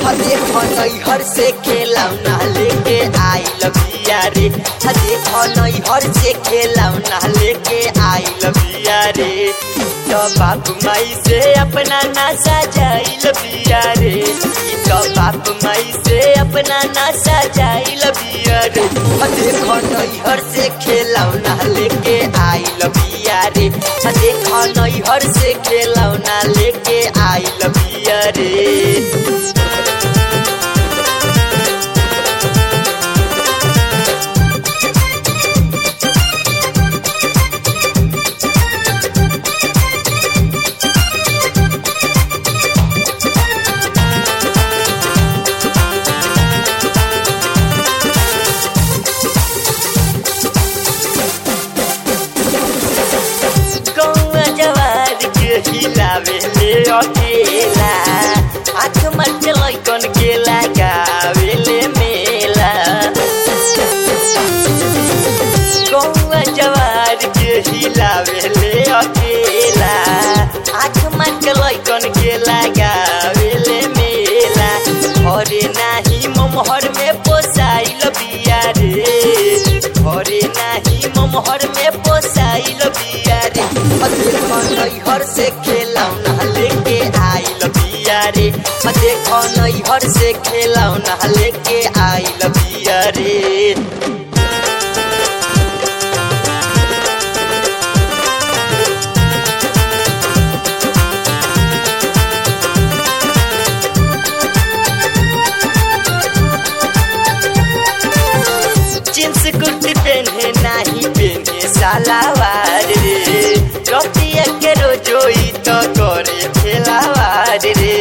देखो नैहर से खेलौना लेके आइल बिया रे देखो नैहर से खेलौना लेके आइल बिया रे तो बाप माई से अपना नासा जाइल बिया रे तो बाप माई से अपना नासा जाइल बिया रे देखो नैहर से खेलौना लेके आइल बिया रे देखो नैहर से खेलौना लेके आइल बिया रे कौआ जवार के हिलावे ले अकेला आँख मत लैकन के लगावे ले मेला कौआ जवार के हिलावे ले अकेला आँख मत लैकन के लगावे ले मेला घरे नाही ममहर में पोसाइल बिया रे घरे नाही ममहर में पोसाइल बिया रे देखो नैहर से खेलौना लेके आइल बिया रे देखो नैहर से खेलौना लेके आइल बिया रे जींस कुर्ती पहने नाही पहने सालावार रे रतिया के रोजोई तो करे खेलावार रे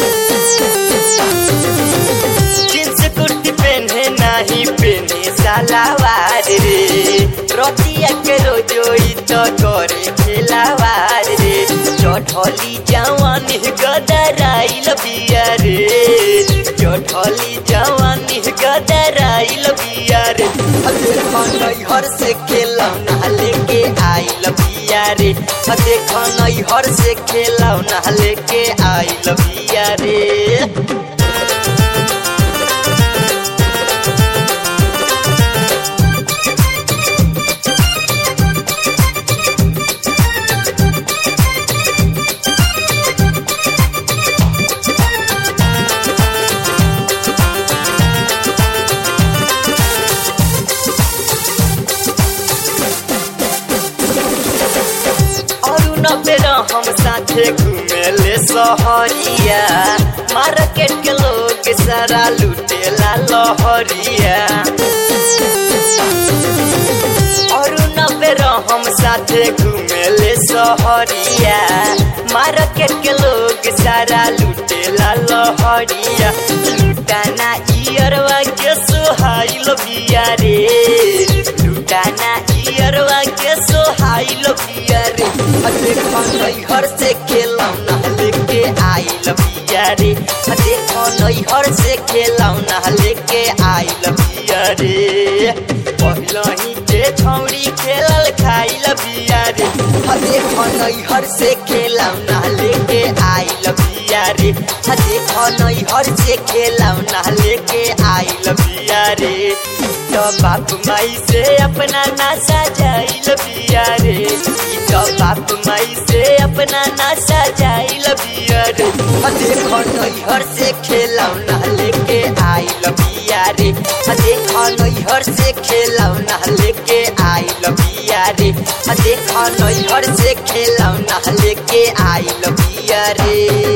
जींस कुर्ती पहने नाही पहने सालावार रे रतिया के रोजोई तो करे खेलावार रे चढ़ली जवानी गदराइल बिया रे चढ़ली जवानी गदराइल बिया रे देखो नैहर से खेलौना लेके आइल बिया रे देखो नैहर से खेलौना लेके आइल बिया रे और नब्बे हम साथे घूमेले सहरिया मार्केट के लोग सारा लुटेला लहरिया और नब्बे हम साथे घूमेले सहरिया मार्केट के लोग सारा लुटेला लहरिया लुटाना इयरवा के सोहाइल बिया रे लुटाना इयरवा के सोहाइल बिया रे देखो नैहर से खेलौना लेके आइल बिया रे देखो नैहर से खेलौना लेके आइल बिया रे पहिलही के छौरी खेलल खाइल बिया रे देखो नैहर से खेलौना लेके आइल बिया रे देखो नैहर से खेलौना लेके आइल बिया रे तो बाप माई से अपना नासा जाइल बिया रे तो बाप माई से अपना नासा जाइल बिया रे देखो नैहर से खेलौना लेके आइल बिया रे देखो नैहर से खेलौना लेके आइल बिया रे देखो नैहर से खेलौना लेके आइल बिया रे